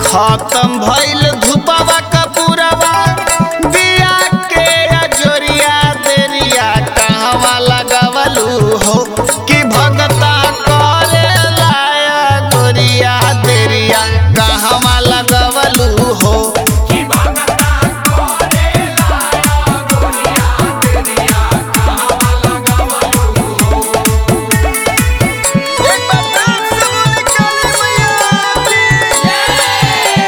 खत्म भइल धुपवा कपूरवा दिया के अजोरिया देरिया कहवा लगवलू हो कि भगता करे लाया गोरिया देरिया कहवा लगवलू हो एक बार प्यार से बोले काली मैया की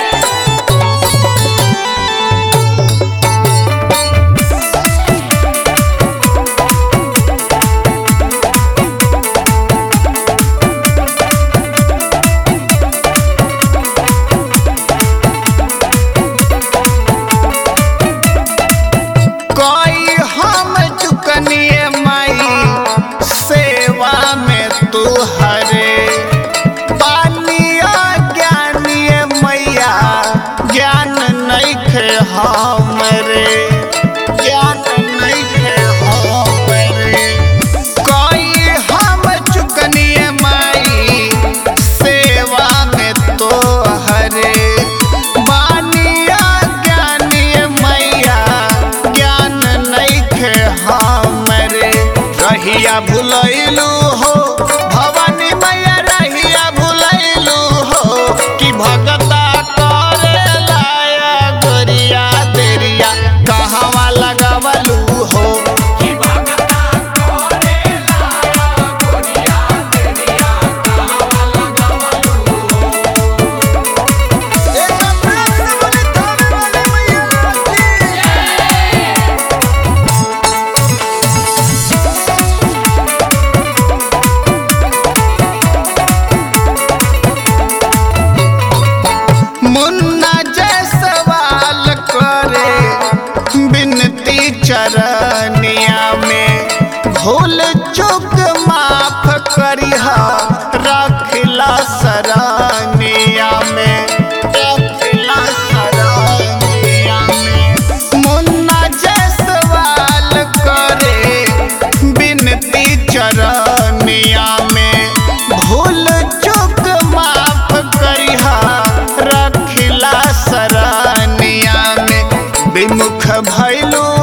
कोई हम चुकनिए माई सेवा में तू हरे पानिया ज्ञानिए मैया ज्ञान नहीं खे हमरे ज्ञान नहीं खे हमरे कोई हम चुकनिए माई सेवा में तो हरे बानिया ज्ञानिए मैया ज्ञान नहीं खे हमरे रहिया भुलैलू हो भवानी मैया रहिया भुलैलू हो कि भगता करे लाया गोरिया देरिया कहवा लगवलू हो एक प्यार से बोले थावे वाली मैया की मुन्ना जय सवाल करे बिनती चरनिया में भूल चुक माफ करिहा रखला सरानिया में रखला सरानिया में मुन्ना जय सवाल करे बिनती चरनिया में भूल चुक माफ करिहा रखिला सरानिया में विमुख भैलू